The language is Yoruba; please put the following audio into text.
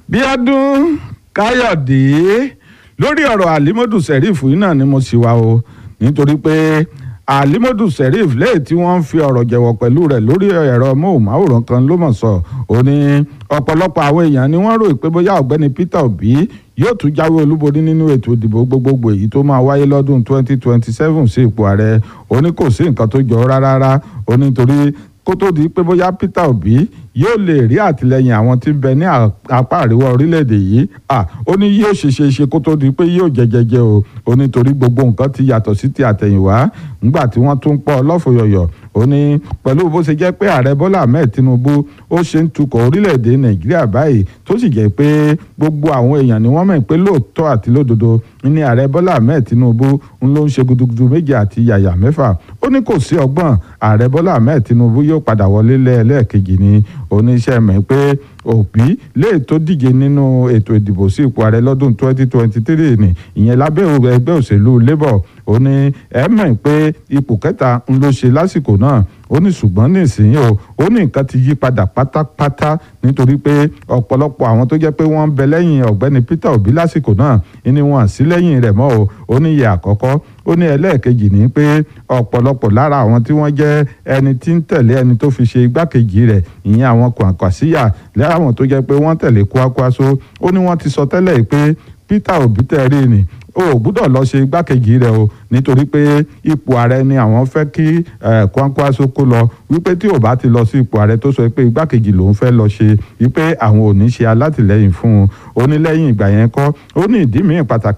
bíọ́dún káyọ̀dé lórí ọ̀rọ̀ alimodu sheriff yìí náà ni mo sì wá o nítorí pé alimodu sheriff lẹ́yìn tí wọ́n ń fi ọ̀rọ̀ jẹ̀wọ̀ pẹ̀lú rẹ̀ lórí ẹ̀rọ móhùnmáwòrán kan ló mọ̀ sọ ó ní ọ̀pọ̀lọpọ̀ àwọn èèyàn ni wọ́n rò pé bóyá ọ̀gbẹ́ni peter obi yóò tún jáwé olúborí nínú ètò ìdìbò gbogbogbò èyí tó máa wáyé lọ́dún 2027 sí ipò ààrẹ ó ní kò sí nǹkan tó jọ rárá ó ní torí kó tó di pé bóyá peter obi yóò lè rí àtìlẹyìn àwọn tí ń bẹ ní apá àríwá orílẹ̀-èdè yìí ó ní yóò ṣe ṣe ṣe kó tó di pé yóò jẹjẹjẹ o ó ní torí gbogbo nǹkan ti yàtọ̀ sí ti àtẹ̀yìnwá ńgbà tí wọ́n tún pọ̀ lọ́fọ̀yọ̀yọ̀ ó ní pẹ̀lú bó ṣe jẹ́ pé ààrẹ bọ́lá ahmed tinubu ó ṣe ń tukọ̀ orílẹ̀-èdè nàìjíríà báyìí tó sì jẹ́ pé gbogbo àwọn èèyàn ni wọ́n mọ̀ pé lóòótọ́ àti lódodo ní ààrẹ bọ́lá ahmed tinubu ń ló ń ṣe gudugudu méje àti yàyà mẹ́fà ó ní kò sí ọgbọ́n ààrẹ bọ́lá ahmed tinubu yóò padà wọlé lẹ́ẹ̀lẹ́ẹ̀kejì ni oníṣẹ́ mẹ́ pé òbí lè tó díje nínú ètò ìdìbò sí ipò ààrẹ lọ́dún 2023 ni ìyẹn lábẹ́ ẹgbẹ́ òṣèlú labour ó ní ẹ mọ̀ pé ipò kẹta ń ló ṣe lásìkò náà ó ní ṣùgbọ́n nísìnyí o ó ní nǹkan ti yí padà pátápátá nítorí pé ọ̀pọ̀lọpọ̀ àwọn tó jẹ́ pé wọ́n ń bẹ lẹ́yìn ọ̀gbẹ́ni peter obi lásìkò náà ni wọ́n sí lẹ́yìn rẹ̀ mọ́ o ó ní iye àkọ́kọ́ ó ní ẹlẹ́ẹ̀kejì ní pé ọ̀pọ̀lọpọ̀ lára àwọn tí wọ́n jẹ́ ẹni tí ń tẹ̀lé ẹni tó fi ṣe igbákejì rẹ̀ ìyẹn àwọn kwàǹkwàsíyà láwọn tó jẹ́ pé wọ́n tẹ̀lé kwakwaso ó ní wọ́n ti sọ tẹ́lẹ̀ pé peter obi tẹ̀rí ni o ò gbúdọ̀ lọ ṣe igbákejì rẹ o nítorí pé ipò ààrẹ ni àwọn fẹ́ kí Kwankwaso kó lọ wípé tí ò bá ti lọ sí ipò ààrẹ tó sọ pé igbákejì lòún fẹ́ lọ ṣe wípé àwọn ò ní ṣe alátìlẹyìn fún un ó ní lẹ́yìn ìgbà yẹn kọ́ ó ní ìdí mìíràn pàtàkì